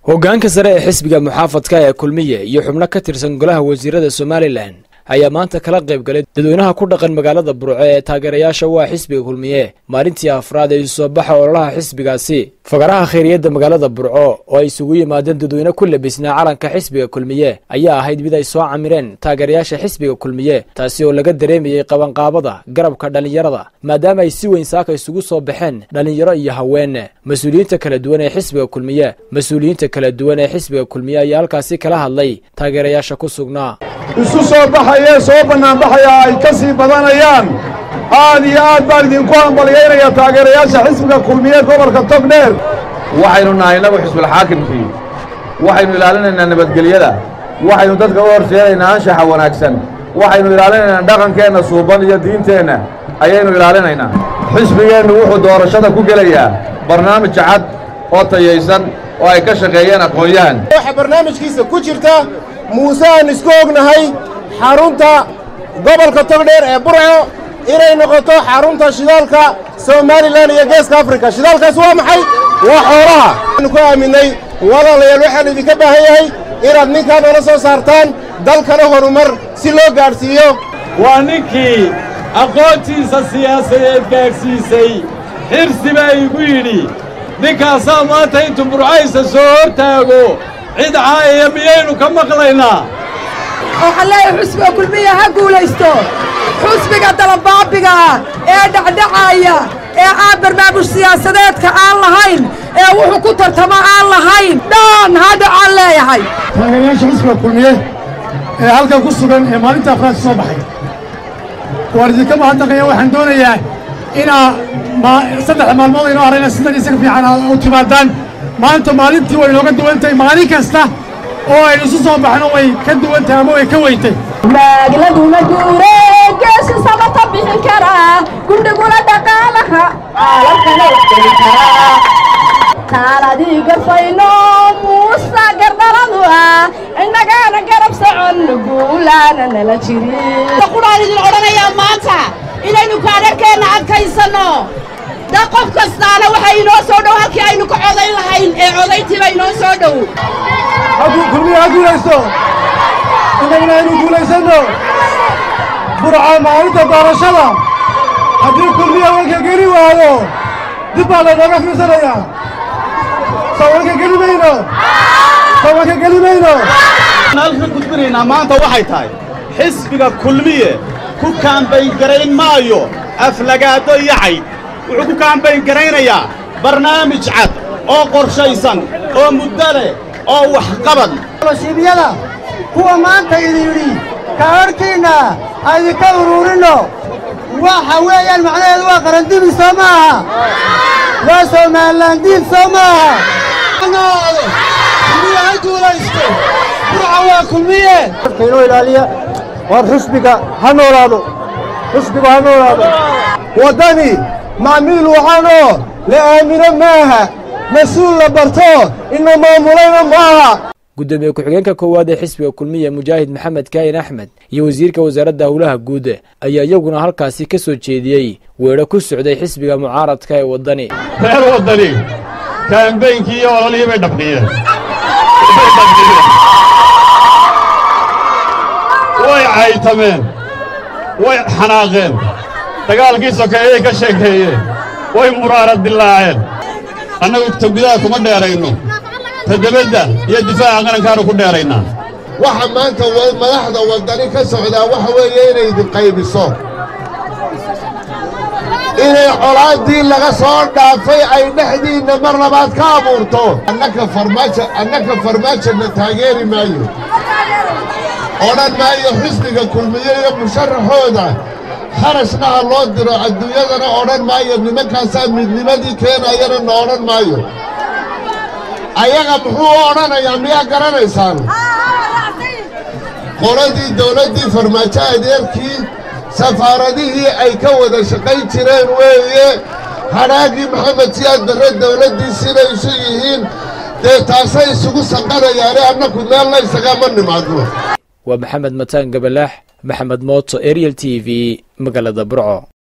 hoggaanka sare ee xisbiga muxaafadka ee kulmiye iyo xubno ka tirsan golaha wasiirada somalilan ayaa maanta kala qayb galay dadweynaha ku dhaqan magaalada burco ee taageerayaasha waa xisbiga kulmiye maalintii afraad ee isu soo baxa ololaha xisbigaasi fagaraha khayriyadda magaalada burco oo ay isugu yimaadeen dadweyne ku labisnaa calanka xisbiga kulmiye ayaa ahayd mid ay soo camireen taageerayaasha xisbiga kulmiye taasi oo laga dareemayey qabanqaabada garabka dhallinyarada maadaama ay si weyn saaka isugu soo baxeen dhallinyaro iyo haween mas-uuliyiinta kala duwan ee xisbiga kulmiye mas-uuliyiinta kala duwan ee xisbiga kulmiye ayaa halkaasi kala hadlay taageerayaasha ku sugnaa isu soo baxayee soo bannaanbaxaya ay ka sii badanayaan aad iyo aad baan idinku hambalyaynaya taageerayaasha xisbiga kulmiye gobolka togdheer waxaynu nahay innagu xisbulxaakimkii waxaynu ilaalinaynaa nabadgelyada waxaynu dadka u horseedaynaa anshaxa wanaagsan waxaynu ilaalinaynaa dhaqankeenna suuban iyo diinteenna ayaynu ilaalinaynaa xisbigeennu wuxuu doorashada ku gelayaa barnaamij cad oo tayaysan oo ay ka shaqeeyeen aqoon-yahan waxaa barnaamijkiisa ku jirta muuse aan isku ognahay xarunta gobolka togdheer ee burco inay noqoto xarunta shidaalka somalilan iyo geeska afrika shidaalkaas waa maxay waa xoolaha waxaanu ku aaminay walaalayaal waxaan idinka baahan yahay inaad ninkaa noola soo saartaan dalkana horumar si loo gaadhsiiyo waa ninkii aqoontiisa siyaasadeed gaadhsiisay xirsi baa igu yidhi ninkaasaa maanta intuu burcaysa soo hor taago cid caayaya miyaynu ka maqlaynaa waxaan leeyahay xusbiga kulmiya ha guulaysto xusbiga dalabaabiga ah ee dhacdhacaaya ee aan barnaamij siyaasadeedka aan lahayn ee wuxuu ku tartamo aan lahayn dhaan ha dhacaan leeyahay taageerayaasha xisbiga kulmiye ee halkan ku sugan ee maalinta afraad soo baxay waan idinka mahadnaqaya waxaan doonayaa inaa saddex maalmood aynoo harayna sidan isaga fiican u timaadaan maanta maalintii way inooga duwan tahay maalin kasta oo aynu isu soo baxno way ka duwan tahay ama way ka weyntay maagladuna guure geesi samata bixin karaa gudhiguna dhaqaalaha caalamkana waxgeli karaa taaladii garfayno muusa gardhaladu ah innagaana garab socon guulaana nala jirinqudhaan idin odhanayaa maanta inaynu kaadharkeenna adkaysanno da qof kastaana waxay inoo soo dhow halkii aynu ka codayn lahayn ee codayntiiba inoo soo dhow kulmiya ha guulaysto innaguna aynu guulaysanno burca maalinta doorashada haddii kulmiya wanka geli waayo dib baa laynooga fiirsanayaa soo wanka geli mayno soo wanka geli mayno halka gudbinaynaa maanta waxay tahay xisbiga kulmiye ku kaambayn garayn maayo aflagaado iyo cayd wuxuu ku kaambayn garaynayaa barnaamij cad oo qorshaysan oo muddo leh oo waxqabad shiibyada kuwa maanta idin yidhi kaadharhkiinna aydinka uruurinno waxa weeyaan macnaheedu waa qarandibi soo ma aha waa somaalilaandiid soo ma aha kulmiye ha guulaysto burca waa kulmiye inoo ilaaliya waar xusbiga ha noolaado xusbiga ha noolaado waddani macmiil waxaanoo la aamino maaha mas-uul la barto ina maamulayna maaha gudoomiye ku-xigeenka koowaad ee xisbiga kulmiye mujaahid maxamed kaahin axmed iyo wasiirka wasaaradda howlaha guud ayaa iyaguna halkaasi ka soo jeediyey weedho ku socday xisbiga mucaaradka ee waddani reer waddani kaambeynkii iyo ololihii bay dhabqiyeen way caytameen way xanaaqeen dagaalkii sokeeyey ka sheekeeyeen way muraarad dillaaceen annagu ta gudaha kuma dheerayno ta debadda iyo difaaca qarankaanu ku dheeraynaa waxa maanta madaxda waddani ka socdaa waxa weeye inay idin qaybiso inay colaaddii laga soo dhaafay ay dhexdiinna mar labaad ka abuurto annaka farmaajo annaka farmaajona taageeri maayo odhan maayo xisbiga kulmiye iyo musharaxooda kharashna ha loo diro adduunyadana odhan maayo nimankaasaa midnimadii keenayana na odhan maayo ayaga muxuu u odhanayaa miyaa garanaysaan qoladii dawladdii farmaajo adeerkii safaaradihii ay ka wada shaqayn jireen weeye hadhaagii maxamed siyaad barre dawladdii siday isu yihiin dee taasay isugu sanqanayaane annaku meelna isagama nimaadno waa maxamed mataan gabalaax maxamed mooto ariel t v magaalada burco